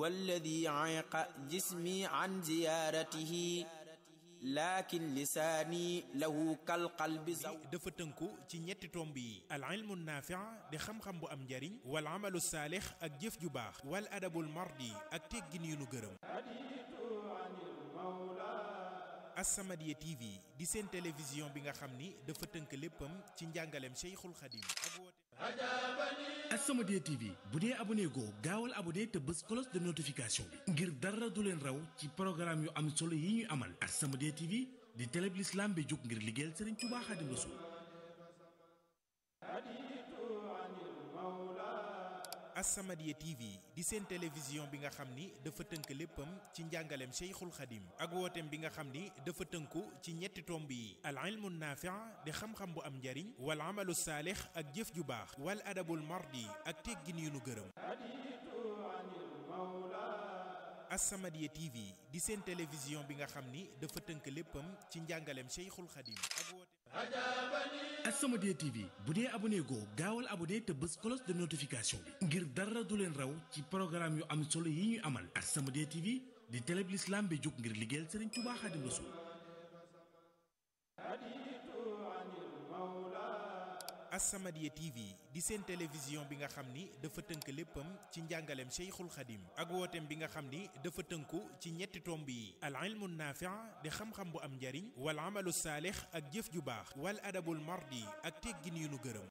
والذي عيق جسمي عن زيارته laakin lisaani lahu kal qalbi zaw dafa tënku ci ñetti tomb yi al ilmu naafic di xam-xam bu am njariñ wal amalu saalix ak jëf ju baax wal adabul mardi ak teggin yu nu gërëm As-Samadiyya TV di seen télévision bi nga xam ni dafa tënk léppam ci njàngaleem Cheikhul Khadim ak woote As-Samadiyya TV bu dee abonné goo gaawal abonné te bës cloche de notification bi ngir dara du leen raw ci programme yu am solo yi ñuy amal As-Samadiyya TV di télé bi l'islam bi jóg ngir liggéeyal Serigne Touba Khadim Rassoul As-Samadiyya TV di seen télévision bi nga xam ni dafa tënk léppam ci njàngaleem Cheikhul Khadim ak wooteem bi nga xam ni dafa tënku ci ñetti tomb yi al ilmu naafic di xam-xam bu am njariñ wal amalu saalix ak jëf ju baax wal adabul mardi ak teggin yu nu gërëm As-Samadiyya TV di seen télévision bi nga xam ni dafa tënk léppam ci njàngaleem Cheikhul Khadim ak wooteem As-Samadiyya TV bu dee abonné goo gaawal abonné te bës cloche de notification bi ngir dara du leen raw ci programme yu am solo yi ñuy amal As-Samadiyya TV di télé bi l'islam bi jóg ngir liggéeyal Serigne Touba Khadim Rassoul As-Samadiyya TV di seen télévision bi nga xam ni dafa tënk léppam ci njàngaleem Cheikhul Khadim ak wooteem bi nga xam ni dafa tënku ci ñetti tomb yi al ilmu naafic di xam-xam bu am njariñ wal amalu saalix ak jëf ju baax wal adabul mardi ak teggin yu nu gërëm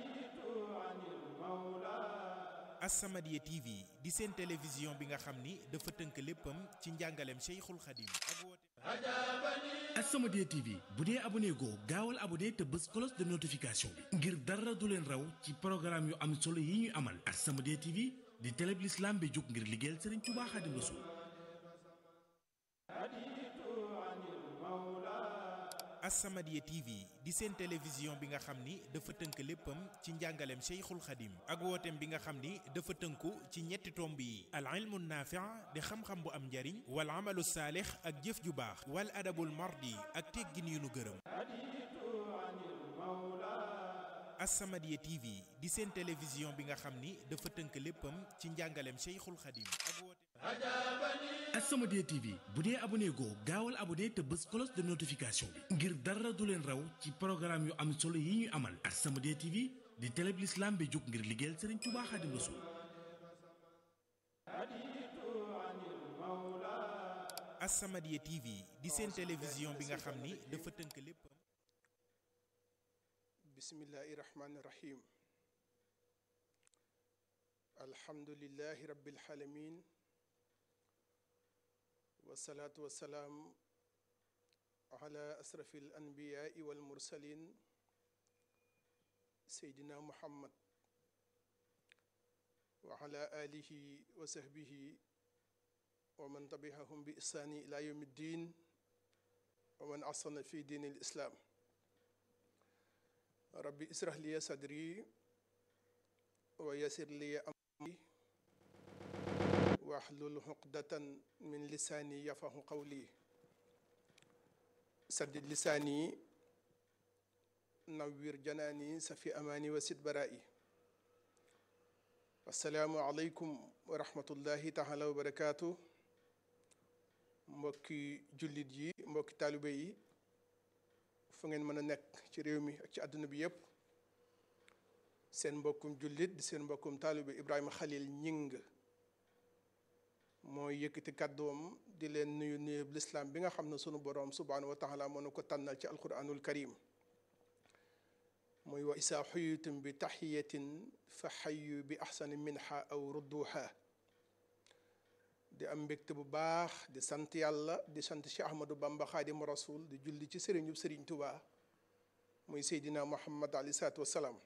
As-Samadiyya TV di seen télévision bi nga xam ni dafa tënk léppam ci njàngaleem Cheikhul Khadim ak wooteem As-Samadiyya TV bu dee abonné goo gaawal abonné te bës cloche de notification bi ngir dara du leen raw ci programme yu am solo yi ñuy amal As-Samadiyya TV di télé bi l'islam bi jóg ngir liggéeyal Serigne Touba Khadim Rassoul As-Samadiyya TV di seen télévision bi nga xam ni dafa tënk léppam ci njàngaleem Cheikhul Khadim ak wooteem bi nga xam ni dafa tënku ci ñetti tomb yi al ilmu naafic di xam-xam bu am njariñ wal amalu saalix ak jëf ju baax wal adabul mardi ak teggin yu nu gërëm As-Samadiyya TV di seen télévision bi nga xam ni dafa tënk léppam ci njàngaleem Cheikhul Khadim ak wooteem As-Samadiyya TV bu dee abonné goo gaawal abonné te bës cloche de notification bi ngir dara du leen raw ci programme yu am solo yi ñuy amal As-Samadiyya TV di télé bi l'islam bi jóg ngir liggéeyal Serigne Touba Khadim Rassoul As-Samadiyya TV di seen télévision bi nga xam ni dafa tënk léppam bismillahi rahmani rahim alhamdulillahi rabbil alamin wasalaatu wasalaam ala asrafi al anbiyaai wal mursalin seydina muhammad wa ala alihi wa sahbihi wa man tabi'ahum bi ihsaani ila yawmi ddin wa man ahsana fi diini l islaam rabbi israh liya sadri wa yassir liya amri wahlul uqdatan min lisaani yafahu qawli saddid lisaani nawwir janaani safi amaani wa sid baraa'i assalaamu aleykum wa rahmatullahi taala wa barakaatu mbokki jullit yi mbokki taalibe yi fu ngeen mën a nekk ci réew mi ak ci àdduna bi yépp seen mbokkum jullit di seen mbokkum taalibe Ibrahima Khalil Ñing mooy yëkkati kàddoom di leen nuyu nuyu lislaam bi nga xam ne sunu boroom subhaanahu wa taala moo nu ko tànnal ci alquranul karim muy wa isaa xuyitum bi taxiyatin fa xayu bi axsani minha aw rudduha di am mbégte bu baax di sant yàlla di sant Cheikh Ahmadou Bamba xaadimu rasul di julli ci sëriñu sëriñ Tuubaa muy Seydina Muhammad alayhi salaatu wassalaam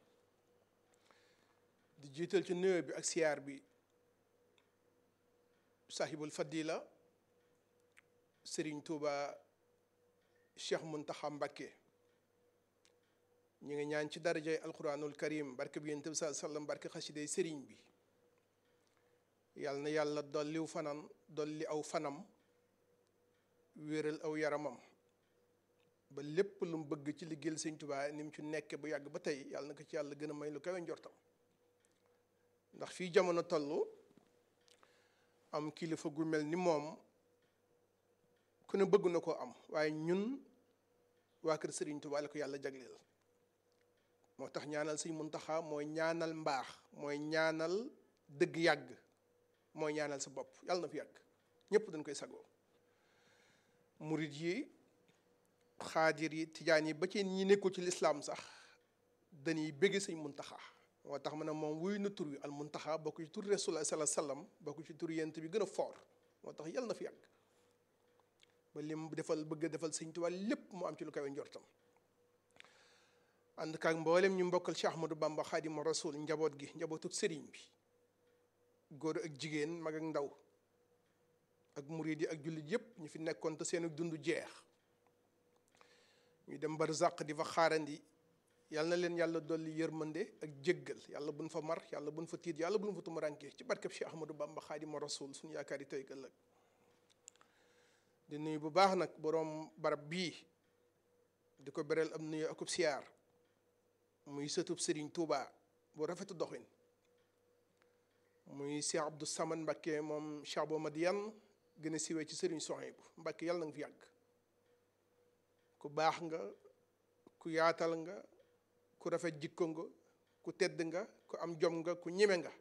di jiital ci nuyoo bi ak siyaar bi sahibul fadila sëriñ Tuubaa Cheikh Muntaxa Mbakke ñu ngi ñaan ci darajay alquranul karim barke bi yonent bi saa sallam barke xasiday sëriñ bi yàlla na yàlla dolliw fanam dolli aw fanam wéeral aw yaramam ba lépp lu mu bëgg ci liggéeyal sëñ Tuubaa ni mu ci nekke bu yàgg ba tey yàlla na ko ci yàlla gën a may lu kawe njortam ndax fii jamono toll am kilifa gu mel ni moom ku ne bëgg na koo am waaye ñun waa kër Serigne Touba la ko yàlla jagleel moo tax ñaanal sëñ Muntaxa mooy ñaanal mbaax mooy ñaanal dëgg yàgg mooy ñaanal sa bopp yàlla na fi yàgg ñëpp dañ koy sagoo murit yi xaadir yi tijaan yi ba ci ñi nekkul ci lislaam sax dañuy bëgg sëñ Muntaxa moo tax ma ne moom wuy na tur wi al Muntaxa bokk ci tur Rasulullah sallallahu alayhi wasallam bokk ci tur yent bi gën a foor moo tax yàlla na fi yàgg ba lim defal bëgg a defal sëñ Tuubaa lépp mu am ci lu kawe njortam ànd kaak mboolem ñu mbokkal Cheikh Ahmadou Bamba Xaadimu Rasul njaboot gi njabootu sëriñ bi góor ak jigéen mag ak ndaw ak murid yi ak jullit yépp ñu fi nekkoon te seen dund jeex ñu dem barzaq di fa xaarandi yàlla na leen yàlla dolli yërmande ak jéggal yàlla buñ fa mar yàlla buñ fa tiit yàlla buñ fa tumuraanke ci barkeb Cheikh Ahmadou Bamba Xaadimu Rasul suñu yaakaar yi tey ëllëg di nuyu bu baax nag boroom barab bii di ko bereel am nuyu akub siyaar muy sëtub Serigne Touba bu rafetu doxin muy Cheikh Abdou Samad Mbakke moom Cheikh Bo Madiane gën a siwee ci Serigne Souhaïbou Mbakke yàlla na nga fi yàgg ku baax nga ku yaatal nga ku rafet jikko nga ku tedd nga ku am jom nga ku ñeme nga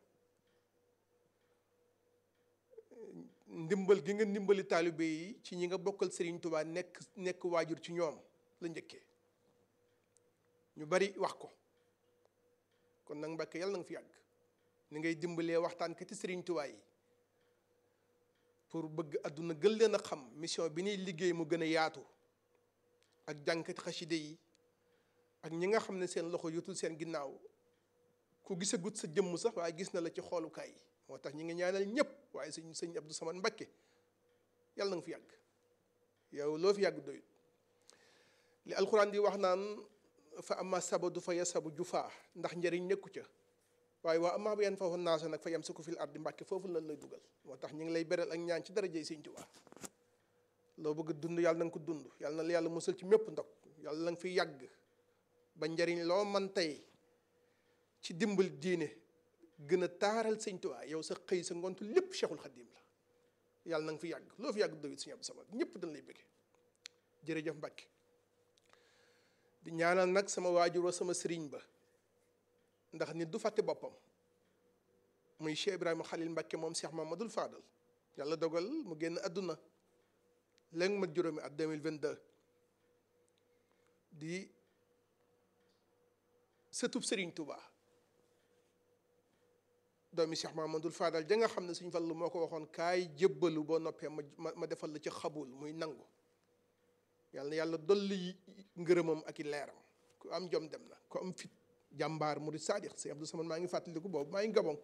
ndimbal gi nga ndimbali taalibe yi ci ñi nga bokkal Serigne Touba nekk nekk waajur ci ñoom la njëkkee ñu bari wax ko kon nag Mbàkke yàlla na nga fi yàgg ni ngay dimbalee waxtaan kati Serigne Touba yi pour bëgg àdduna gën leen a xam mission bi ñuy liggéey mu gën a yaatu ak jànkati xaside yi ak ñi nga xam ne seen loxo yotul seen ginnaaw ku gisagut sa jëmm sax waaye gis na la ci xoolukaay yi moo tax ñi ngi ñaanal ñëpp waaye sëñ sëñ Abdou Samad Mbakke yàlla na nga fi yàgg yow loo fi yàgg doyut li alxuraan di wax naan fa ama sabadu fa yasabu jufaa ndax njëriñ nekku ca waaye waa amaa ba yan foofu naasa nag fa yam suko fil ardi Mbàkke foofu lan lay dugal moo tax ñu ngi lay beral ak ñaan ci darajey sëñ Tuubaa loo bëgg dund yàlla na nga ko dund yàlla na la yàlla musal ci mépp ndog yàlla na nga fi yàgg ba njëriñ loo man tey ci dimbal diine gën a taaral sëñ Tuubaa yow sa xëy sa ngontu lépp Cheikhul Khadim la yàlla na nga fi yàgg loo fi yàgg doyut sëñ Abdou Samad ñëpp dañ lay bëgge jërëjëf Mbàkke di ñaanal nag sama waajur wa sama sëriñ ba ndax nit du fàtte boppam muy Cheikh Ibrahima Khalil Mbàkke moom Cheikh Mamadou Fadal yàlla dogal mu génn àdduna léegi mat juróomi at 2022 di sëtub sëriñ Touba doomi Cheikh Mamadou Fadal ja nga xam ne suñ fallu moo ko waxoon kaay jébbalu boo noppee ma ma defal la ci xabul muy nangu yàlla na yàlla dolli ngërëmam ak i leeram ku am jom dem na ku am fit jàmbaar murid saadix si Abdou Samad maa ngi fàttaliku boobu maa ngi Gabon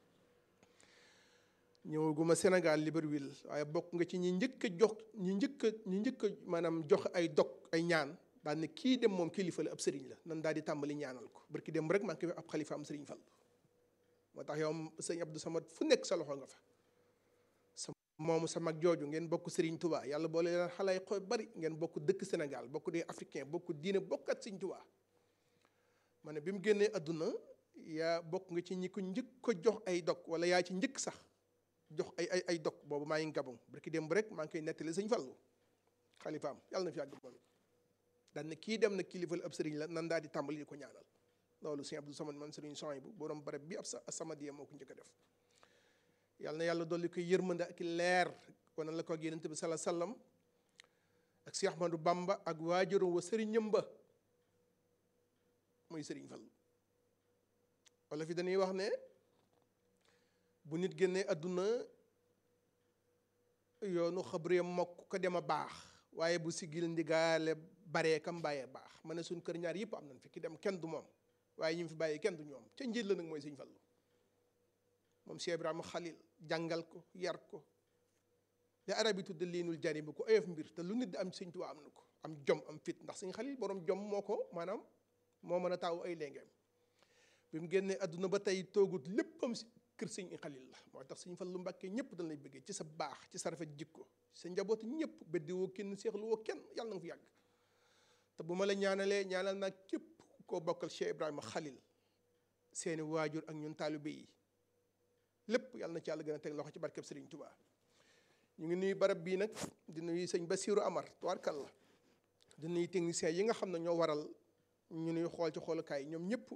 ñëwaguma Sénégal Libreville waaye bokk nga ci ñi njëkk a jox ñi njëkk a ñi njëkk a maanaam jox ay dog ay ñaan daal ne kii dem moom kilifa la ab sëriñ la nan daal di tàmbali ñaanal ko barki dem rek maa ngi koy ab xalifa am sëriñ Fall moo tax yow sëñ Abdou Samad fu nekk sa loxo nga fa sa moomu sa mag jooju ngeen bokk Serigne Touba yàlla boole leen xalay xoy bari ngeen bokk dëkk Sénégal bokk dee africain bokk diine bokkat Serigne Touba ma ne bi mu génnee àdduna yaa bokk nga ci ñi ko njëkk ko jox ay dog wala yaa ci njëkk sax jox ay ay ay dog boobu maa ngi Gabon barki dem rek maa ngi koy nettali sëñ Fallu xalifaam yàlla na fi yàgg moom daan ne kii dem na kilifa ab sëriñ la nan daal di tàmbali di ko ñaanal loolu sëñ Abdou Samad man sëriñ Souhaïbou borom barab bi ab sa Samadiya moo ko njëkk a def yàlla na yàlla dolli koy yërmande ak leer wana la ko ak Yonent bi sala sallam ak Cheikh Ahmadou Bamba ak waajuram wa sëriñam ba muy sëriñ Fallu wala fi dañuy wax ne bu nit génnee àdduna yoonu xabree mokk ko dem a baax waaye bu sigil ndigaale baree kam bàyyee baax ma ne suñ kër ñaar yëpp am nañ fi ki dem kenn du moom waaye ñu fi bàyyi kenn du ñoom ca njiit la nag mooy sëñ Fallu moom Cheikh Ibrahima Khalil jàngal ko yar ko li arab yi tudde liinul jani bi ko oyof mbir te lu nit di am sëñ Tuubaa am na ko am jom am fit ndax sëñ Khalil borom jom moo ko maanaam moo mën a taawu ay léngeem bi mu génnee àdduna ba tey toogut léppam si kër sëñ Xalil la moo tax sëñ Fallu Mbàkke ñëpp dañ lay bëggee ci sa baax ci sa rafet jikko sa njaboot ñëpp beddi woo kenn seexlu woo kenn yàlla na nga fi yàgg te bu ma la ñaanalee ñaanal naa képp koo bokkal Cheikh Ibrahima Xalil seeni waajur ak ñun taalibe yi lépp yàlla na ci yàlla gën a teg loxo ci barkeb Serigne Touba ñu ngi nuyu barab bii nag di nuyu sëñ Bassirou Amar tubaarkàlla di nuyu techniciens yi nga xam ne ñoo waral ñu nuy xool ci xoolukaay ñoom ñëpp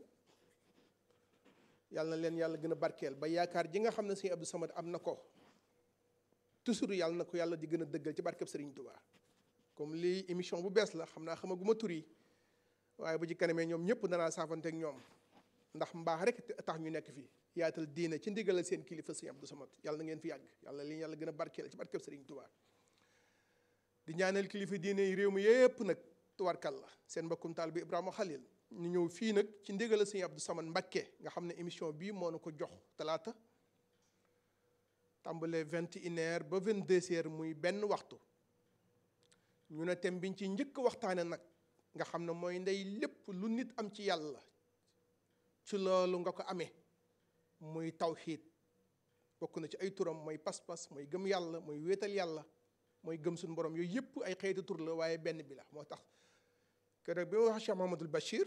yàlla na leen yàlla gën a barkeel ba yaakaar ji nga xam ne sëñ Abdou Samad am na ko toujours yàlla na ko yàlla di gën a dëggal ci barkeb Serigne Touba comme lii émission bu bees la xam naa xamaguma tur yi waaye bu ci kanamee ñoom ñëpp danaa saafanteeg ñoom ndax mbaax rek tax ñu nekk fii yaatal diine ci ndigalal seen kilifa sëñ Abdou Samad yàlla na ngeen fi yàgg yàlla li yàlla gën a barkeel ci barkeb Serigne Touba di ñaanal kilifa diine yi réew mi yépp nag tuwarkal la seen mbokkum taal bi Ibrahima Khalil ñu ñëw fii nag ci ndigalal sëñ Abdou Samad Mbakke nga xam ne émission bii moo na ko jox talaata tàmbalee vingt et une heures ba vingt deux heures muy benn waxtu ñu ne thème biñ ci njëkk waxtaane nag nga xam ne mooy ndey lépp lu nit am ci yàlla ci loolu nga ko amee muy tawxiid bokk na ci ay turam mooy pas-pas mooy gëm yàlla mooy wéetal yàlla mooy gëm suñu borom yooyu yëpp ay xeeti tur la waaye benn bi la moo tax keroog bi ma wax Cheikh Mahamadul Bachir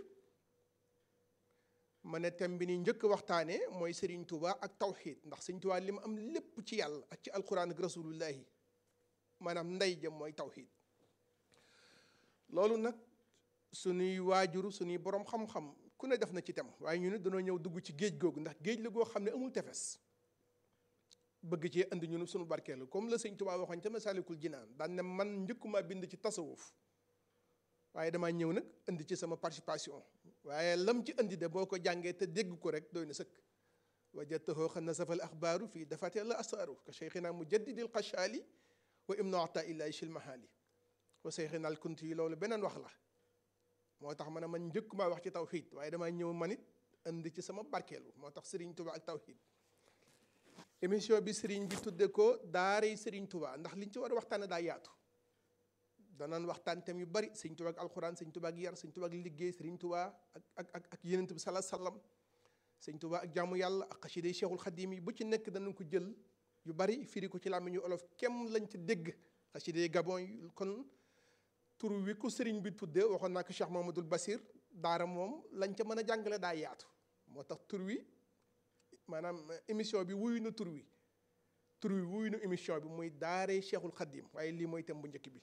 ma ne thème bi ni njëkk waxtaane mooy Serigne Touba ak tawxiid ndax Serigne Touba li mu am lépp ci yàlla ak ci alquran ak rasulullahi maanaam ndey jëm mooy tawxiid loolu nag suñuy waajur suñuy borom xam-xam ku ne def na ci tem waaye ñu ne dañoo ñëw dugg ci géej googu ndax géej la goo xam ne amul tefes bëgg cee indi ñun suñu barkeelu comme la sëñ Tuubaa waxoon ca Masaalikul Jinaan daan ne man njëkkuma bind ci tasawuf waaye damaa ñëw nag indi ci sama participation waaye lam ci indi de boo ko jàngee te dégg ko rek doy na sëkk wajadtahu xan nasafal axbaaru fii dafate la asaaru ka cheikhina mujaddidil xachaali wa ibnu ata illahi shil mahaali wa cheikhina al kunti yi loolu beneen wax la moo tax ma ne man njëkkuma wax ci tawxiid waaye damaa ñëw man it indi ci sama barkeelu moo tax Serigne Touba ak tawxiid émission bi Serigne bi tudde ko daaray Serigne Touba ndax liñ ci war a waxtaane daa yaatu danaan waxtaan tam yu bari Serigne Touba ak alxuraan Serigne Touba ak yar Serigne Touba ak liggéey Serigne Touba ak ak ak ak yenent bi salaa sallam Serigne Touba ak jaamu yàlla ak xasiday Cheikhul Xadim yi bu ci nekk danañ ko jël yu bari firi ko ci làmmiñu olof kem lañ ci dégg xasiday Gabon yi kon tur wi ko sëriñ bi tuddee waxoon naa ko Cheikh Mamadou Basir daara moom lañ ca mën a jàngale daa yaatu moo tax tur wi maanaam émission bi wuyu na tur wi tur wi wuyu na émission bi muy daaree Cheikhul Khadim waaye lii mooy thème bu njëkk bi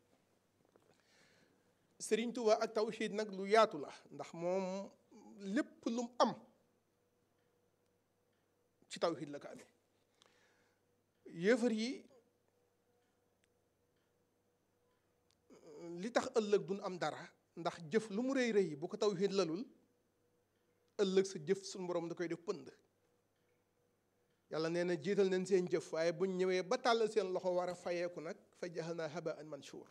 sëriñ Touba ak tawxiid nag lu yaatu la ndax moom lépp lu mu am ci tawxiid la ko amee yéefar yi li tax ëllëg duñ am dara ndax jëf lu mu rëy rëy bu ko tawxiid lalul ëllëg sa jëf suñu borom da koy def pënd yàlla nee na jiital nañ seen jëf waaye buñ ñëwee ba tàllal seen loxo war a fayeeku nag fa jaxal haba an mansuur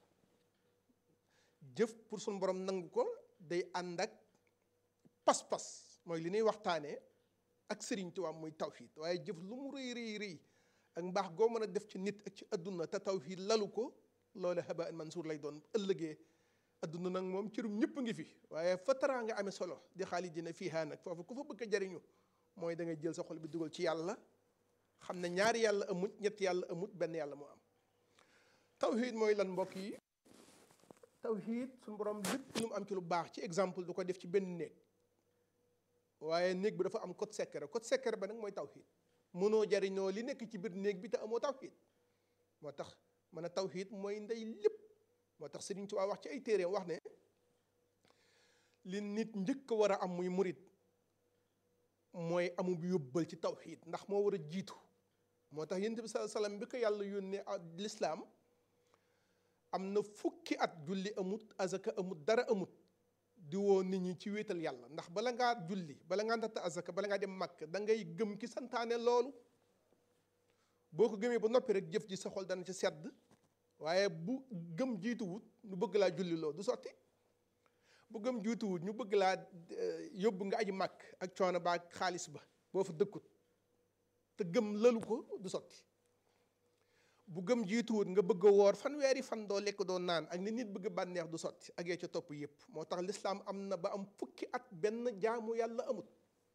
jëf pour suñu borom nangu ko day ànd ak pas-pas mooy li ñuy waxtaanee ak sëriñ Tuubaa muy tawxiid waaye jëf lu mu rëy rëy rëy ak mbaax goo mën a def ci nit ak ci adduna te tawxiid lalu ko loolu haba an mansuur lay doon ëllëgee adduna nag moom cërum ñëpp ngi fi waaye fa taraa nga amee solo di xaalidina fiihaa nag foofu ku fa bëgg a jariñu mooy da ngay jël sa xol bi dugal ci yàlla xam ne ñaari yàlla amut ñetti yàlla amut benn yàlla moo am tawxiid mooy lan mbokk yi tawxiid suñu borom lépp lu mu am ci lu baax ci exemple du ko def ci benn néeg waaye néeg bi dafa am code secret code secret ba nag mooy tawxiid mënoo jariñoo li nekk ci biir néeg bi te amoo tawxiid moo tax mën a tawxiid mooy ndey lépp moo tax Sëriñ Tuubaa wax ci ay téeréem wax ne li nit njëkk a war a am muy murit mooy amub yóbbal ci tawxiid ndax moo war a jiitu moo tax yonent bi sallallahu alayhi wasallam bi ko yàlla yónnee lislaam am na fukki at julli amut azaka amut dara amut di woo nit ñi ci wéetal yàlla ndax bala ngaa julli bala ngaa natt azaka bala ngaa dem màkk da ngay gëm ki santaane loolu boo ko gëmee ba noppi rek jëf ji sa xol dana ci sedd waaye bu gëm jiituwut ñu bëgg laa julli loo du sotti bu gëm jiituwut ñu bëgg laa yóbbu nga aji màkk ak coono ba ak xaalis ba boo fa dëkkut te gëm lalu ko du sotti bu gëm jiituwut nga bëgg a woor fanweeri fan doo lekk doo naan ak ni nit bëgg bànneex du sotti ak yee ca topp yépp moo tax lislaam am na ba am fukki at benn jaamu yàlla amut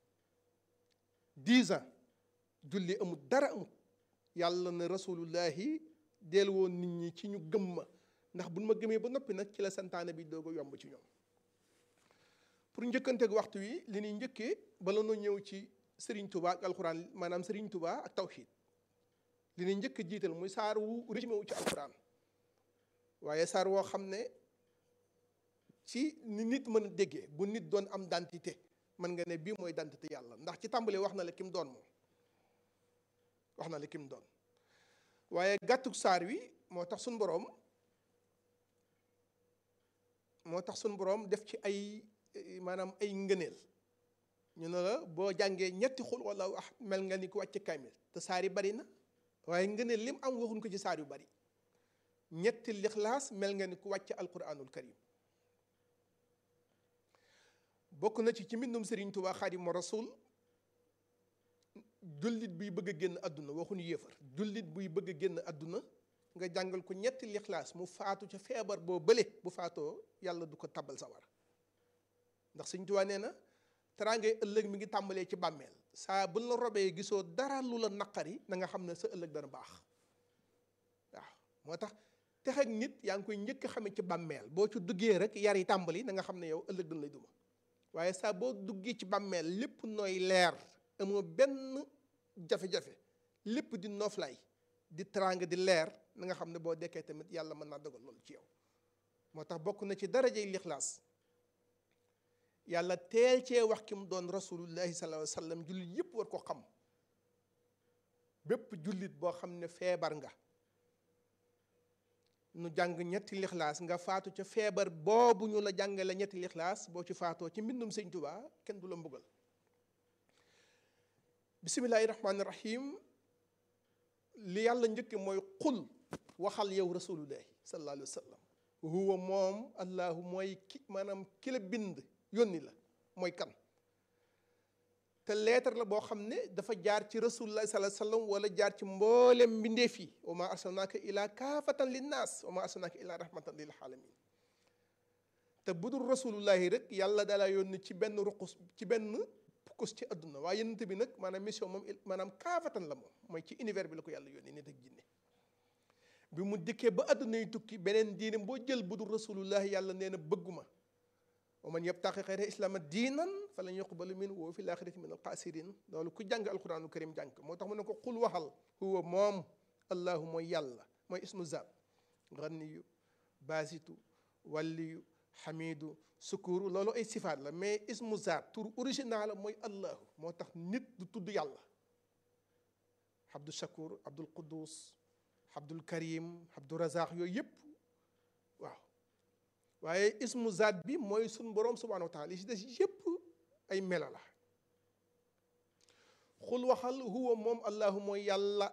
dix ans julli amut dara amut yàlla na rasulullahi deel woon nit ñi ci ñu gëm ma ndax buñ ma gëmee ba noppi nag ci la santaane bi doog a yomb ci ñoom pour njëkkanteeg waxtu wi li ñuy njëkkee bala noo ñëw ci Serigne Touba ak alxuraan maanaam Serigne Touba ak tawxiid li ñu njëkk a jiital muy saar wu résumé wu ci alxuraan waaye saar woo xam ne ci ni nit mën a déggee bu nit doon am dentité mën nga ne bii mooy dentité yàlla ndax ci tàmbali wax na la kim doon moom wax na la kim doon waaye gàttuk saar wi moo tax suñ boroom moo tax suñ boroom def ci ay maanaam ay ngëneel ñu ne la boo jàngee ñetti xul wala wax mel nga ni ku wàcc kaamil te saar yi bari na waaye ngëneel lim am waxuñ ko ci saar yu bari ñetti lixlaas mel nga ni ku wàcc alquranul karim bokk na ci ci mbindum Serigne Touba Xaadimu Rasuul jullit buy bëgg a génn àdduna waxuñu yéefar jullit buy bëgg a génn àdduna nga jàngal ko ñetti lixlaas mu faatu ca feebar boo bële bu faatoo yàlla du ko tabal sawar ndax Serigne Touba nee na teraangay ëllëg mi ngi tàmbalee ci bàmmeel saa bu la robee gisoo dara lu la naqari na nga xam ne sa ëllëg dana baax waaw moo tax texeg nit yaa ngi koy njëkk a xamee ci bàmmeel boo ci duggee rek yar yi tàmbali na nga xam ne yow ëllëg dana lay duma waaye saa boo duggee ci bàmmeel lépp nooy leer amoo benn jafe-jafe lépp di nooflaay di teraanga di leer na nga xam ne boo dekkee tamit yàlla mën naa dogal loolu ci yow moo tax bokk na ci darajay lixlaas yàlla teel cee wax ki mu doon rasulullahi sallallahu alayhi wa sallam jullit yépp war ko xam bépp jullit boo xam ne feebar nga nu jàng ñetti lixlaas nga faatu ca feebar boobu ñu la jàngale ñetti lixlaas boo ci faatoo ci mbindum sëñ Tuubaa kenn du la mbugal bisimilahi rahmaani rahim li yàlla njëkke mooy xul waxal yow rasulullahi sallallahu alayhi wa sallam huwa moom allahu mooy ki maanaam ki la bind yónni la mooy kan te leetar la boo xam ne dafa jaar ci rasulullah sallallahu alayhi wasallam wala jaar ci mboolem mbindeef yi wa ma arsalnaaka ila kaafatan linnaas wa ma arsalnaaka ila rahmatan lil alamin te bu dul rasulullahi rek yàlla dalaa yónni ci benn ruqus ci benn pukus ci adduna waaye yonent bi nag maanaam mission moom maanaam kaafatan la moom mooy ci univers bi la ko yàlla yónni nit ak jinne bi mu dikkee ba adduna yi tukki beneen diine boo jël bu dul rasulullahi yàlla nee na bëgguma wa man yabtaqi xayra islaama diinan falan yuqbalu min wa fi laaxirati min alxaasirin loolu ku jàng alquraanul karim jàng moo tax mu ne ko xul waxal huwa moom allahu mooy yàlla mooy ismu zaat ganniyu baasitu walliyu xamidu sukuru loolu ay sifaat la mais ismu zaat tur original la mooy allahu moo tax nit du tudd yàlla abdul shakur abdul quddus abdul karim abdul razaq yooyu yëpp waaw waaye ismu zaat bi mooy suñ boroom subhanahu wa taala li si des yépp ay melo la xul waxal huwa moom allahu mooy yàlla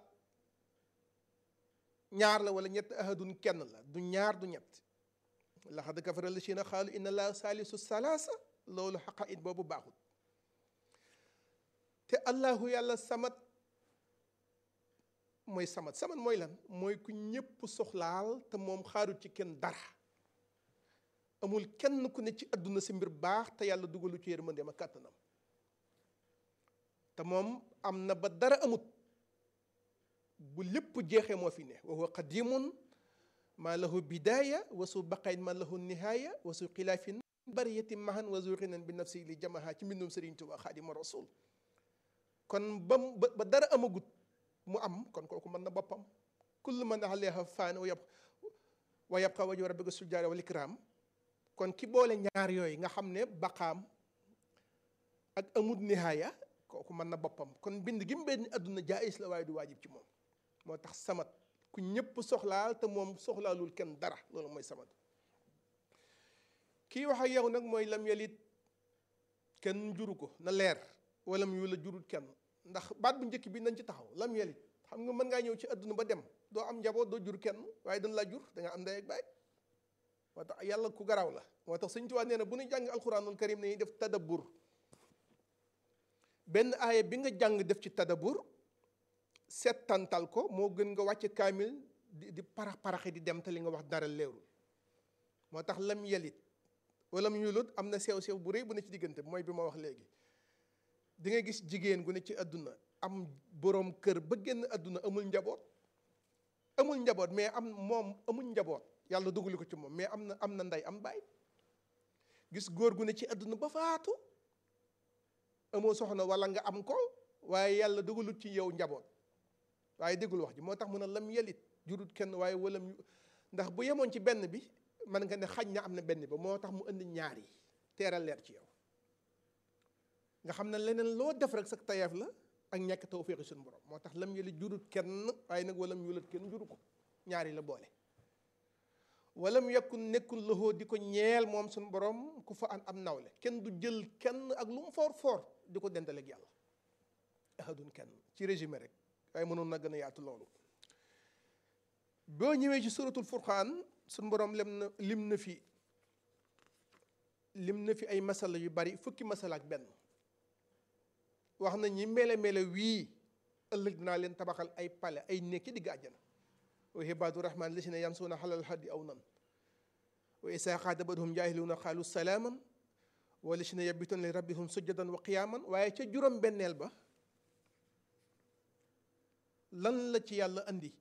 ñaar la wala ñett ahadun kenn la du ñaar du ñett laxad kafara lazina xaalu inna laa saalisu salaasa loolu xaqa it boobu baaxul te allahu yàlla samat mooy samat samat mooy lan mooy ku ñépp soxlaal te moom xaarut ci kenn dara amul kenn ku ne ci àdduna si mbir baax te yàlla dugalu ci yërmandeem ak kàttanam te moom am na ba dara amut bu lépp jeexee moo fi ne wa huwa qadimun maa lahu bidaaya wa su baqayn maa lahu nihaaya wa su xilaafin bariyati mahan wa zu xinan bi nafsi li jamaha ci mbindum Sëriñ Tuubaa Xaadimu Rasuul kon ba ba dara amagut mu am kon kooku mën na boppam kullu man alayha faan wa yab wa yabqa wajhu rabbika sul jaari wal ikraam kon ki boole ñaar yooyu nga xam ne baqaam ak amut nihaaya kooku mën na boppam kon bind gi mu benn àdduna jaayis la waaye du waajib ci moom moo tax samat ku ñëpp soxlaal te moom soxlaalul kenn dara loolu mooy samat kii wax ak yow nag mooy lam yalit kenn juru ko na leer wala mu la jurut kenn ndax baat bu njëkk bi nañ ci taxaw lam yalit xam nga mën ngaa ñëw ci àdduna ba dem doo am njaboot doo jur kenn waaye dañ laa jur da nga am ndey ak baay moo tax yàlla ku garaaw la moo tax Sëñ Tuubaa nee na bu ñu jàng alxuraanul karim nañuy def tadabbur benn aaya bi nga jàng def ci tadabbur settantal ko moo gën nga wàcc kaamil di di parax paraxi di dem te li nga wax dara leerul moo tax lam yelit wala mu yulut am na sew sew bu rëy bu ne ci diggante mooy bi ma wax léegi di nga gis jigéen gu ne ci àdduna am boroom kër ba génn àdduna amul njaboot amul njaboot mais am moom amul njaboot yàlla dugali ko ci moom mais am na am na ndey am baay gis góor gu ne ci àdduna ba faatu amoo soxna wala nga am ko waaye yàlla dugalut ci yow njaboot waaye déggul wax ji moo tax mu ne lam yelit jurut kenn waaye walam ndax bu yemoon ci benn bi man nga ne xaj na am na benn ba moo tax mu indi ñaar yi teeral leer ci yow nga xam ne leneen loo def rek sa tayeef la ak ñàkk tawféexi suñu borom moo tax lam yelit jurut kenn waaye nag walam yulat kenn juru ko ñaar yi la boole walam yakun nekkul loxoo di ko ñeel moom suñu borom ku fa an am nawle kenn du jël kenn ak lu mu foor foor di ko dendaleeg yàlla ahadun kenn ci résumé rek waaye mënoon na gën a yaatu loolu boo ñëwee ci suratul furqaan suñu borom lem na lim na fi lim na fi ay masala yu bari fukki masala ak benn wax na ñi mele mele wii ëllëg dinaa leen tabaxal ay pale ay néeg ci digg àjjana wa ibaadu rahmaan lisina yamsuuna xalal haddi aw nan wa isaa xaatabatuhum jaahiluuna xaalu salaaman wa lisina yabituuna li rabbihum sujjadan wa qiyaaman waaye ca juróom benneel ba lan la ci yàlla andi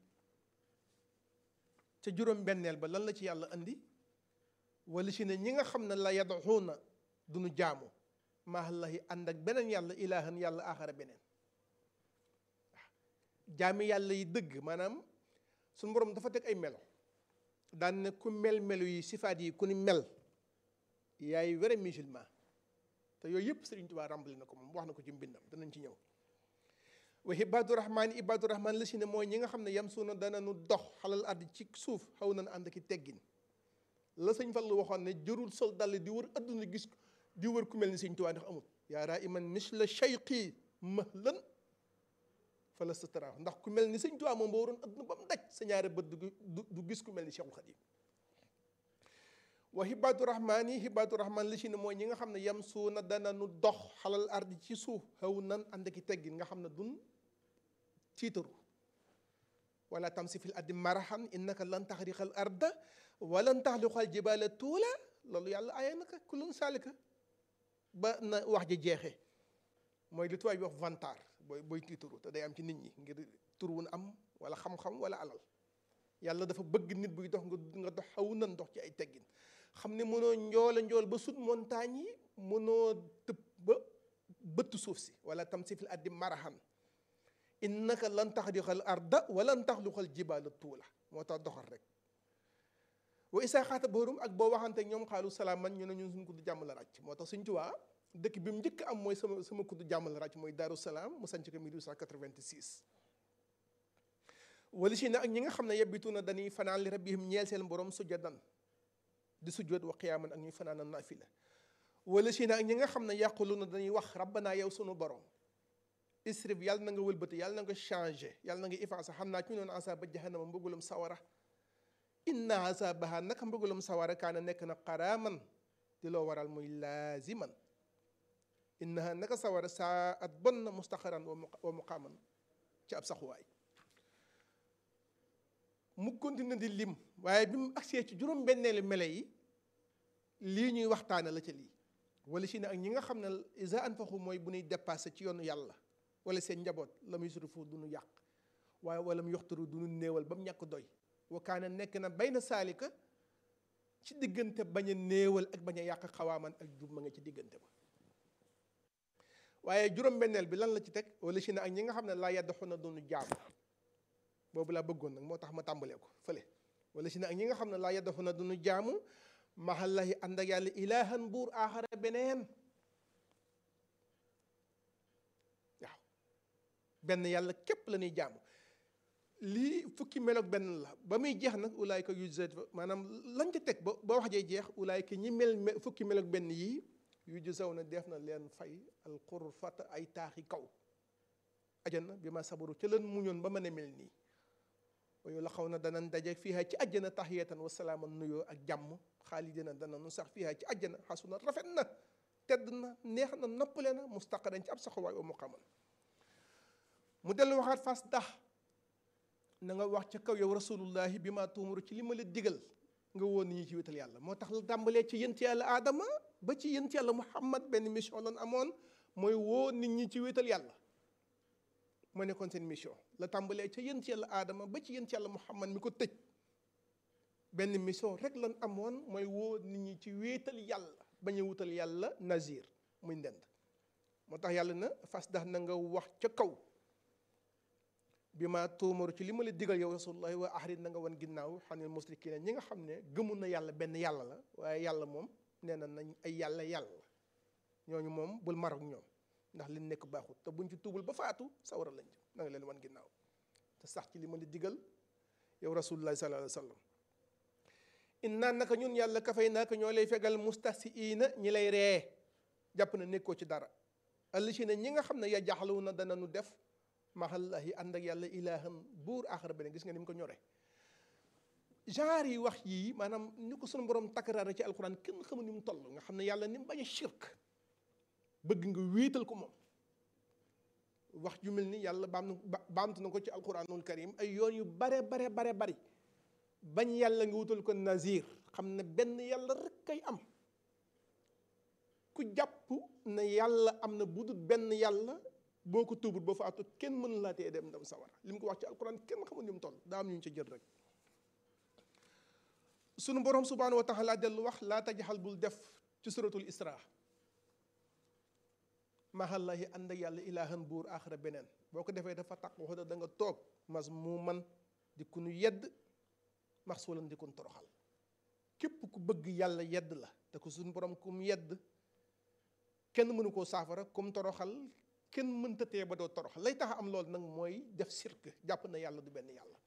ca juróom benneel ba lan la ci yàlla andi wala si ne ñi nga xam ne la yadaxuuna duñu jaamu maallahi ànd ak beneen yàlla ilaahan yàlla aaxara beneen jaami yàlla yi dëgg maanaam suñu borom dafa teg ay melo daan ne ku mel melo yi sifaat yi ku ni mel yaay vrai musulman te yooyu yëpp Sëriñ Tuubaa ràmbali na ko moom wax na ko ci mbindam danañ ci ñëw wa ibaadu rahmaan ibaadu rahmaan la si ne mooy ñi nga xam ne yam suuna dana nu dox xalal ardi ci suuf xaw nañ ànd ki teggin la sëñ Fallu waxoon ne jërul sol dal di wër adduna gis di wër ku mel ni Sëriñ Tuubaa ndax amul yaa raa iman misla cheyqi mahlan fala satara ndax ku mel ni Sëriñ Tuubaa moom boo waroon adduna ba mu daj sa ñaari bët du gis ku mel ni Cheikhul Khadim wa hibaadu rahmaan yi hibaadu rahmaan li si ne mooy ñi nga xam ne yam suuna dana nu dox xalal ardi ci suuf xaw nan ànd ki teggin nga xam ne dun tiitaru wala tamsi fil ardi marahan innaka lan taxriqal arda walan taxliqal jibaala tuula loolu yàlla aaye naka kulun saalika ba na wax ji jeexee mooy li tubaab bi wax vantar booy booy tiitaru te day am ci nit ñi ngir tur wun am wala xam-xam wala alal yàlla dafa bëgg nit buy dox nga nga dox xaw nan dox ci ay teggin xam ne mënoo njoola njool ba sut montagne yi mënoo tëb ba bëtt suuf si wala tam si fil addi marahan innaka lan taxriqal arda walan taxluqal jibaala tuula moo tax doxal rek wa isaa xaata boorum ak boo waxante ñoom xaalu salaam man ñu ne ñun suñu kudd jàmm la ràcc moo tax suñ tuwaa dëkk bi mu njëkk am mooy sama sama kudd jàmm la ràcc mooy Daaru Salaam mu sanc ko 1886 wala si ne ak ñi nga xam ne yebbitu na dañuy fanaan li rabbihim ñeel seen borom sujjadan di sujjoot wa qiyaaman ak ñuy fanaan naafila wala si ne ak ñi nga xam ne yàqulu na dañuy wax rabbanaa yow sunu borom isrif yàlla na nga wëlbati yàlla na nga changé yàlla na nga effacé xam naa ci ñu noon asaaba jahannama mbëggalum sawara inna asabaha naka mbëggalum sawara kaana nekk na qaraaman di loo waral muy laaziman innaha naka sawara saa at bon na mustaqaran wa muqaaman ci ab saxuwaay mu continue di lim waaye bi mu agsee ci juróom benneelu mele yi lii ñuy waxtaane la ca lii wala si ne ak ñi nga xam ne isa anfaqu mooy bu ñuy dépassé ci yoonu yàlla wala seen njaboot la muy surifu du ñu yàq waaye wala mu yoxtaru du ñu néewal ba mu ñàkk doy wa kaana nekk na bay na saalika ci diggante bañ a néewal ak bañ a yàq xawaaman ak jub ma nga ci diggante ba waaye juróom-benneel bi lan la ci teg wala si ne ak ñi nga xam ne laa yaddaxu na du ñu jaam boobu laa bëggoon nag moo tax ma tàmbalee ko fële wala si ne ak ñi nga xam ne laa yaddaxu na du ñu jaamu maxallahi ànd ak yàlla ilaahan buur aaxara beneen waaw benn yàlla képp la ñuy jaamu lii fukki meloog benn la ba muy jeex nag ulaayka yujzat maanaam lañ ca teg ba ba wax jee jeex ulaayka ñi mel fukki meloog benn yii yujzaw na def na leen fay alxurfata ay taaxi kaw ajana bi ma sabaru ca leen muñoon ba mën a mel nii wayu la xaw na danañ daje fiiha ci àjjana taxiyatan wa salaaman nuyoo ak jàmm xaalidina dana nu sax fiiha ci àjjana xasuna rafet na tedd na neex na noppale na mustaqaran ci ab saxuwaay wa muqaman mu dellu waxaat fas dax na nga wax ca kaw yow rasulullahi bi ma tuumuru ci li ma la digal nga woon nit ñi ci wétal yàlla moo tax la tàmbalee ci yent yàlla aadama ba ci yent yàlla muhammad benn mission lan amoon mooy woo nit ñi ci wétal yàlla moo nekkoon seen mission la tàmbalee ca yent yàlla aadama ba ci yent yàlla muhammad mi ko tëj benn mission rek lan amoon mooy woo nit ñi ci wéetal yàlla bañ a wutal yàlla nazir muy ndend moo tax yàlla na fas dax na nga wax ca kaw bi ma tuumaru ci li ma la digal yow rasulullahi wa ahrid na nga wan ginnaaw xanil musrikiina ñi nga xam ne gëmul na yàlla benn yàlla la waaye yàlla moom nee na nañ ay yàlla yàlla ñooñu moom bul marok ñoom ndax li nekk baaxut te buñ ci tuubul ba faatu sawara lañ jëm na nga leen wan ginnaaw te sax ci li ma la digal yow rasulullahi sallallahu alayhi wa sallam innaa naka ñun yàlla kafay naaka ñoo lay fegal mustahsiina ñi lay ree jàpp na nekkoo ci dara allachina ñi nga xam ne ya jaxlawu na dana nu def maxallahi ànd ak yàlla ilaahan buur aaxara beneen gis nga ni mu ko ñore genre yi wax yii maanaam ni ko sunu borom takkaraara ci alquran kenn xamul ni mu toll nga xam ne yàlla ni mu bañ a shirk bëgg nga wéetal ko moom wax ju mel ni yàlla baam na baamtu na ko ci alquranul karim ay yoon yu bare bare bare bari bañ yàlla nga wutal ko nazir xam ne benn yàlla rek kay am ku jàpp ne yàlla am na budul benn yàlla boo ko tuubut ba faatu kenn mën laa tee dem dem sawara li mu ko wax ci alquran kenn xamul ni mu toll daa am ñu ci jël rek sunu borom subhanahu wa taala dellu wax laa tajaxal bul def ci suratul isra mahallahi ànd ak yàlla ilaahan buur aaxara beneen boo ko defee dafa taq wax da nga toog mas mu man di ku nu yedd max suulan di kun toroxal képp ku bëgg yàlla yedd la te ko suñu borom kum yedd kenn mënu koo saafara kum toroxal kenn mënta tee ba doo toroxal lay tax am loolu nag mooy def sirk jàpp na yàlla du benn yàlla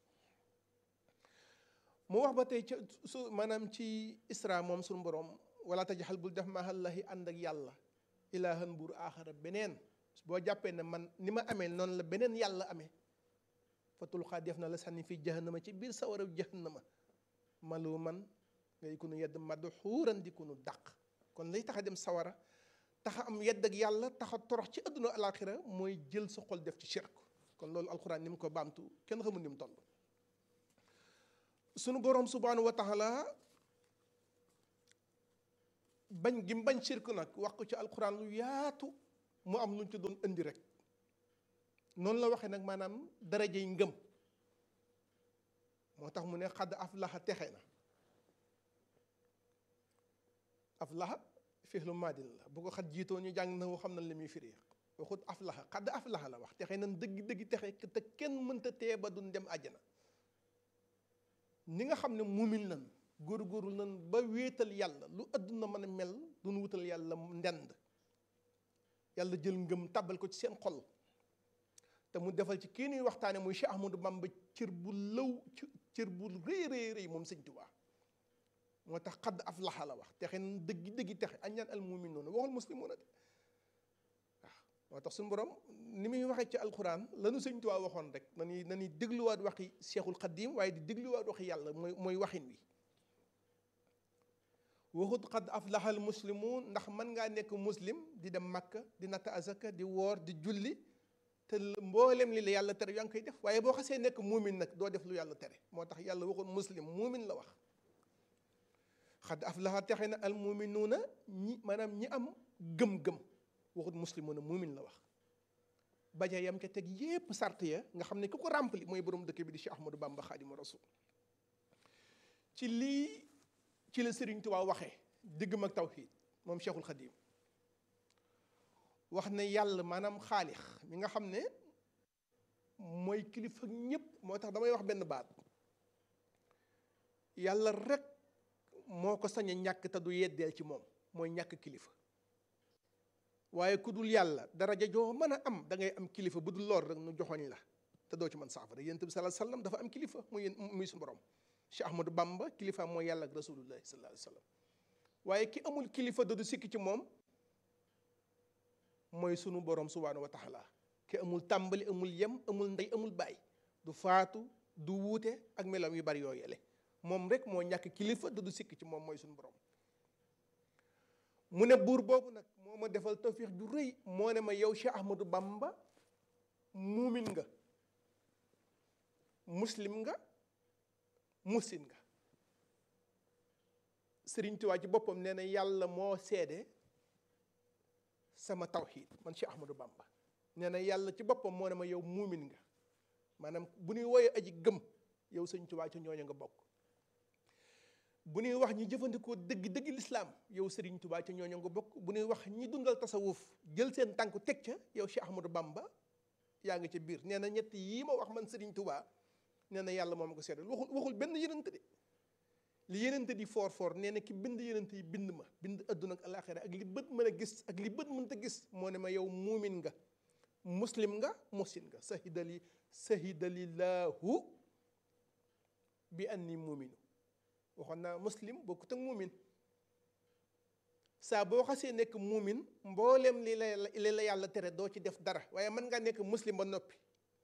mu wax ba tey ca su maanaam ci isra moom suñu borom wala tajaxal bul def mahallahi ànd ak yàlla ilaahan buur aaxara beneen boo jàppee ne man ni ma amee noonu la beneen yàlla amee fatul xaa def na la sànni fii jahannama ci biir sawara jahannama malu man ngay kunu yedd madu xuuran di kunu dàq kon lay tax a dem sawara taxa am yedd ak yàlla taxa torox ci àdduna alaxira mooy jël sa xol def ci shirk kon loolu alxuraan ni mu ko baamtu kenn xamul ni mu toll sunu boroom subhanahu wa taala bañ gi mu bañ shirk nag wax ko ci alxuraan lu yaatu mu am lu ñu ci doon indi rek noonu la waxee nag maanaam darajey ngëm moo tax mu ne xadd aflaxa texe na aflaxa fixlu maadin la bu ko xat jiitoo ñu jàng na woo xam na li muy firi waxut aflaxa xadd aflaxa la wax texe nan dëgg dëgg texe te kenn mënta tee ba duñ dem àjjana ni nga xam ne muumin nan góor-góorlu nan ba wéetal yàlla lu àdduna mën a mel duñ wutal yàlla ndend yàlla jël ngëm tàbbal ko ci seen xol te mu defal ci kii nuy waxtaane muy Cheikh Ahmadou Bamba cër bu lëw cër bu rëy rëy rëy moom sëñ Tuubaa moo tax xadd aflaxa la wax texe na dëggi dëggi texe añaan al muminuuna waxul muslimuuna de waaw moo tax suñu borom ni muy waxee ci alquran lanu sëñ Tuubaa waxoon rek nañuy nañuy dégluwaat waxi Cheikhul Xadim waaye di dégluwaat waxi yàlla mooy mooy waxin wi waxut xadd aflaxal muslimuun ndax mën ngaa nekk muslim di dem Makka di natt azaka di woor di julli te mboolem li la yàlla tere yaa ngi koy def waaye boo xasee nekk muumin nag doo def lu yàlla tere moo tax yàlla waxul muslim muumin la wax xad aflaha texe na al muuminuuna ñi maanaam ñi am gëm-gëm waxut muslimuuna muumin la wax baja yam ca teg yépp sart ya nga xam ne ku ko rempli mooy borom dëkk bi di Cheikh Ahmadou Bamba Xaadimu Rasul ci lii ci la Sëriñ Tuubaa waxee diggam ak tawxiid moom Cheikhul Xadim wax ne yàlla maanaam xaalix mi nga xam ne mooy kilifa ñépp moo tax damay wax benn baat yàlla rek moo ko sañ a ñàkk te du yeddeel ci moom mooy ñàkk kilifa waaye ku dul yàlla daraja joo mën a am da ngay am kilifa bu dul lool rek nu joxoñ la te doo ci mën saafara yonent bi sallallahu alayhi wasallam dafa am kilifa muy muy su borom Cheikh Ahmadou Bamba kilifa mooy yàlla ak rasulullahi sallallahu alayhi wasallam waaye ki amul kilifa da du sikki ci moom mooy sunu borom subhaanahu wa taala ki amul tàmbali amul yem amul ndey amul baay du faatu du wuute ak melam yu bari yoo yele moom rek moo ñàkk kilifa da du sikk ci moom mooy sunu borom mu ne buur boobu nag moo ma defal tawfiix ju rëy moo ne ma yow Cheikh Ahmadou Bamba muumin nga muslim nga musin nga Sëriñ Tuubaa ci boppam nee na yàlla moo seede sama tawxiid man Cheikh Ahmadou Bamba nee na yàlla ci boppam moo ne ma yow muumin nga maanaam bu ñuy woyee aji gëm yow sëñ Tuubaa ci ñooñu nga bokk bu ñuy wax ñi jëfandikoo dëgg dëgg lislaam yow Serigne Touba ca ñooñu nga bokk bu ñuy wax ñi dundal tasawuf jël seen tànku teg ca yow Cheikh Ahmadou Bamba yaa ngi ca biir nee na ñett yii ma wax man Serigne Touba nee na yàlla moom ko seddal waxul waxul benn yenent de li yenent di foor foor nee na ki bind yenent yi bind ma bind adduna ak alaxira ak li bët mën a gis ak li bët mënta gis moo ne ma yow muumin nga muslim nga musin nga sahidali sahidalillahu bi anni muuminu waxoon naa muslim bokkut ak muumin saa boo xasee nekk muumin mboolem li la li la yàlla tere doo ci def dara waaye mën ngaa nekk muslim ba noppi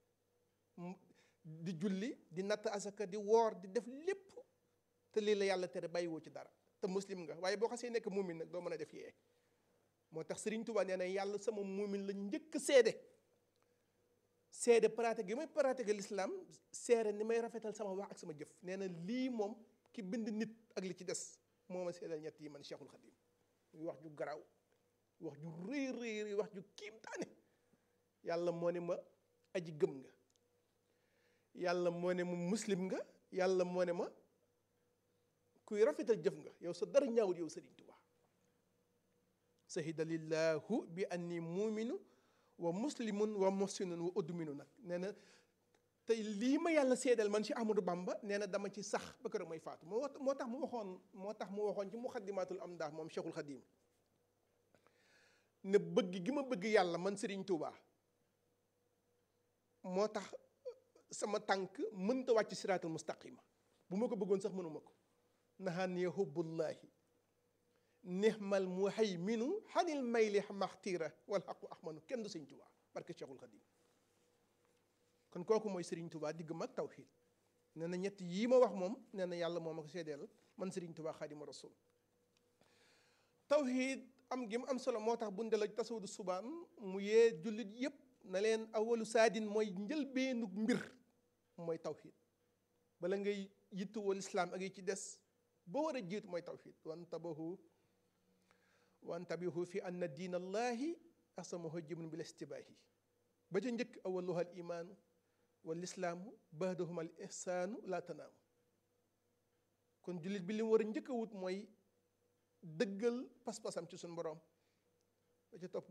di julli di natt asaka di woor di def lépp te lii la yàlla tere bàyyiwoo ci dara te muslim nga waaye boo xasee nekk muumin nag doo mën a def yee moo tax Serigne Touba nee na yàlla sama muumin la njëkk seede seede pratique gi may pratique l'islam seere ni may rafetal sama wax ak sama jëf nee na lii moom ki bind nit ak li ci des moo ma seedal ñett yi man Cheikhul Khadim muy wax ju garaaw wax ju rëy rëy rëy wax ju kiimtaane yàlla moo ne ma aji gëm nga yàlla moo ne ma muslim nga yàlla moo ne ma kuy rafetal jëf nga yow sa dara ñaawul yow Serigne Touba sahida lillahu bi anni muuminu wa muslimun wa muhsinun wa udminu nag nee na tey lii ma yàlla seedal man ci Ahmadou Bamba nee na dama ci sax ba kër may faatu moo moo tax mu waxoon moo tax mu waxoon ci muxaddimatul am ndax moom Cheikhul Khadim ne bëgg gi ma bëgg yàlla man Serigne Touba moo tax sama tànk mënta wàcc siraatul mustaqima bu ma ko bëggoon sax mënuma ko naxaan ya hubbullahi nihmal muhayminu xanil mayli maxtiira wal xaqu ahmanu kenn du sëñ Touba barke Cheikhul Khadim kon kooku mooy Serigne Touba digg mag tawxiid nee na ñett yii ma wax moom nee na yàlla moo ma ko seedeel man Serigne Touba xaadimu rasul tawxiid am gi mu am solo moo tax bu ndela tasawudu subaan mu yee jullit yépp na leen awalu saadin mooy njëlbeenu mbir mooy tawxiid bala ngay yittuwoo lislaam ak yi ci des ba war a jiitu mooy tawxiid wantabahu wantabihu fi anna diin allahi asamahu jibun bil istibaahi ba ca njëkk awaluha al imaanu wal islaamu baadahuma al ihsaanu laa tanaamu kon jullit bi li mu war a njëkk a wut mooy dëggal pas-pasam ci suñu borom ba ca topp